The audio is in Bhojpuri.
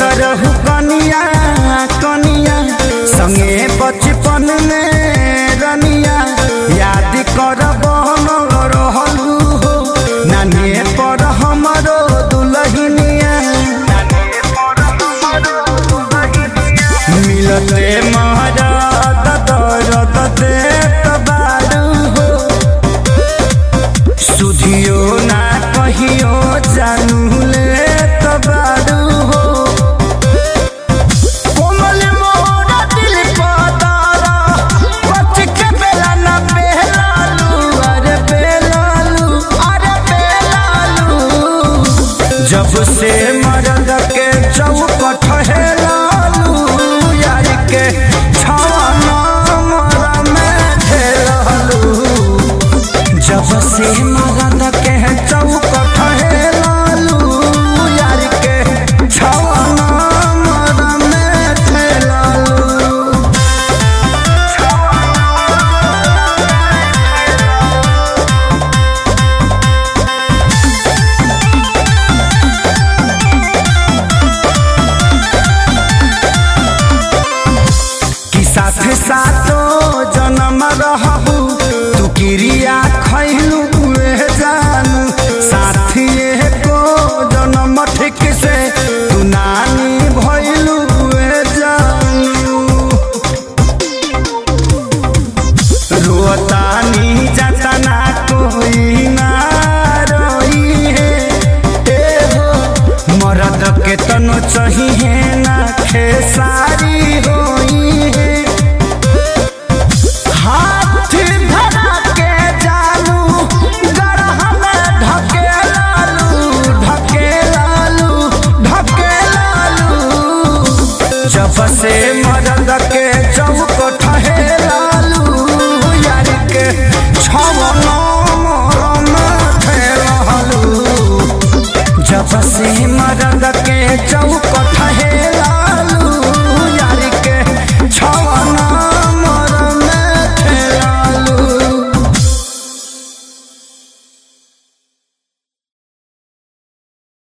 रहू कनिया कनिया संगे बचपन में रनिया याद कर बहन रहलू हो नानी पर हमरो दुलहिनिया मिलते महाराज दरद देत बारू हो सुधियो ना कहियो जानू ले तबारू हो कोमल मोरा दिल पतारा बच के बेला ना बेलालू अरे बेलालू अरे बेलालू जब से मरद के चौकट है लालू यार के छाना मरा में खेलालू जब से मगन के चौकट है लालू यार के छवाना मर में थे लालू कि साथ साथो जन्म रहबू तू क्रिया खैलू उहे जानू साथिए को जन्म ठीक से तू नानी भैलू उहे जानू रोतानी जतना कोई ना रोई है ए हो मरद के तनो चाहिए ना खेसारी होई है हाथ धरा के जानू गरह में ढके लालू ढके लालू ढके लालू जब से मरद के चौकट है लालू यार के छवनो मोरम थे रहलू जब से मरद के चौकट